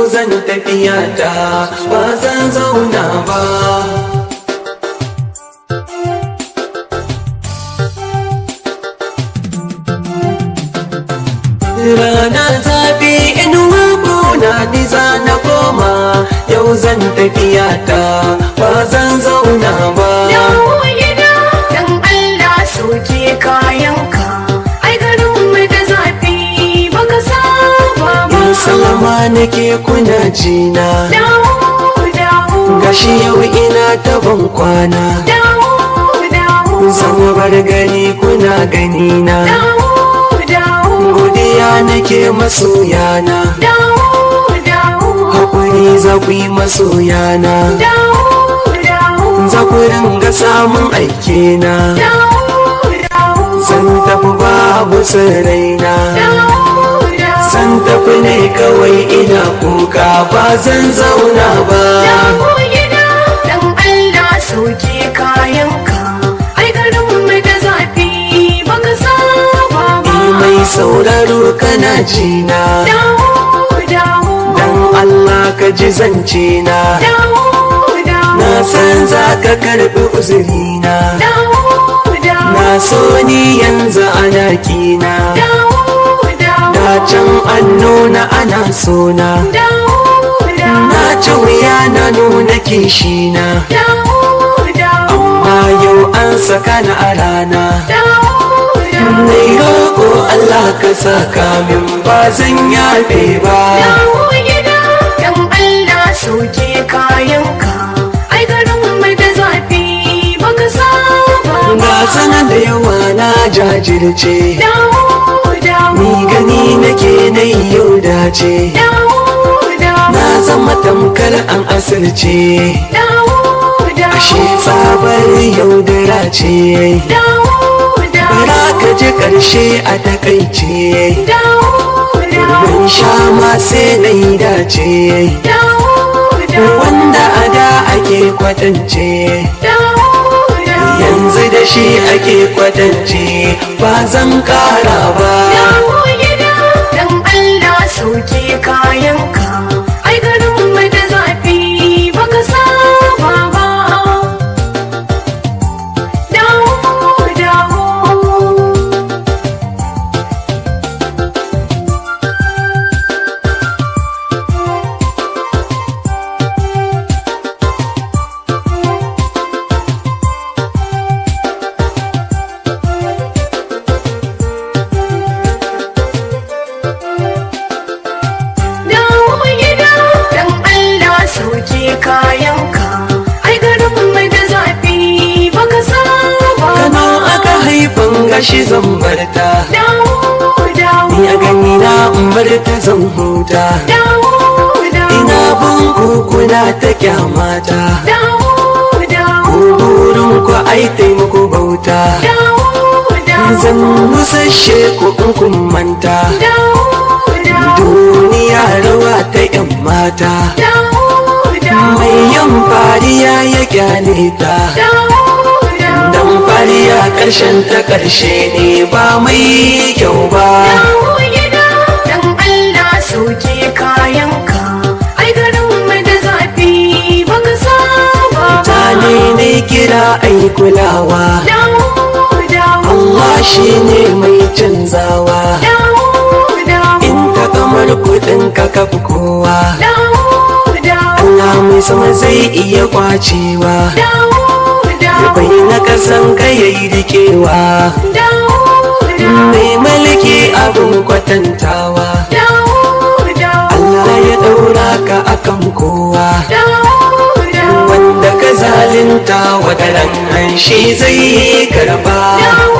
zan tafiya ta ba zan zauna ba rana zafi inuwa kuna ni za na koma yau zan tafiya ta ba zan zauna ba Dawo gida dan Allah soke kayanka ai garin mu da zafi baka saba ba in salama nake kuna jina Dawo dawo gashi yau ina ta ban kwana dawo dawo zan bar gani kuna ganina dawo dawo godiya nake masoyana dawo dawo hakuri za ku yi masoyana dawo dawo za ku ringa samun aikena dawo dawo zan tafi babu saraina dawo dawo zan tafi ne kawai ina kuka ba zan zauna ba Dawo gida dan Allah soke kayanka ai garin mu da zafi baka saba ba Ni mai sauraro kana jina Dawo dawo dan Allah ka ji zance na dawo dawo na san za ka karɓi uzurina dawo dawo na so ni yanzu ana kina dawo dawo da can an nuna ana sona dawo dawo na ci wuya na nuna kishina dawo dawo amma yau an saka na a rana dawo dawo Nai roƙo Allah ka saka min ba zan yafe ba Dawo gida dan Allah soke kayanka ai garin mu da zafi baka saba ba Ga sanar da yawa na jajirce Dawo dawo Ni gani nake na yau dace dawo dawo Na zama tamkar an asirce dawo dawo Ashe tsabar yaudara ce dawo dawo Bara ka ji ƙarshe a takaice dawo dawo Ban sha ma sai na yi dace dawo dawo Wanda a da ake kwatance dawo dawo yanzu da shi ake kwatance ba zan kara ba Dawo gida dan Allah soke kayanka ai garin mu da zafi baka saba ba Dawo dawo Dawo gida dan Allah soke kayanka ai garin mu da zafi baka saba kano ba aka haifan gashi zan barta Dawo dawo ni a gani na in barta zan huta dawo dawo ina bin kukuna ta kyamata dawo dawo burin ku ai taimako bauta dawo dawo zan musashe ku in kun manta dawo dawo duniya rawa ta yan mata dawo dawo mai yan fariya ya kyale ta dawo dawo Dan fariya ƙarshen ta ƙarshe ne ba mai kyau ba dawo gida dan Allah soke kayanka ai garin mu da zafi baka saba ba Mutane ne kira ai kulawa dawo dawo Allah shi ne mai canzawa dawo dawo In ka kamar kuɗin ka kafi kowa dawo dawo Allah mai sama zai iya kwacewa dawo dawo Bai na kasan ka yayi rikewa dawo dawo Mai mulki abin kwatantawa dawo dawo Allah ya ɗaura ka akan kowa dawo dawo Wanda ka zalinta wadaran shi zai karba dawo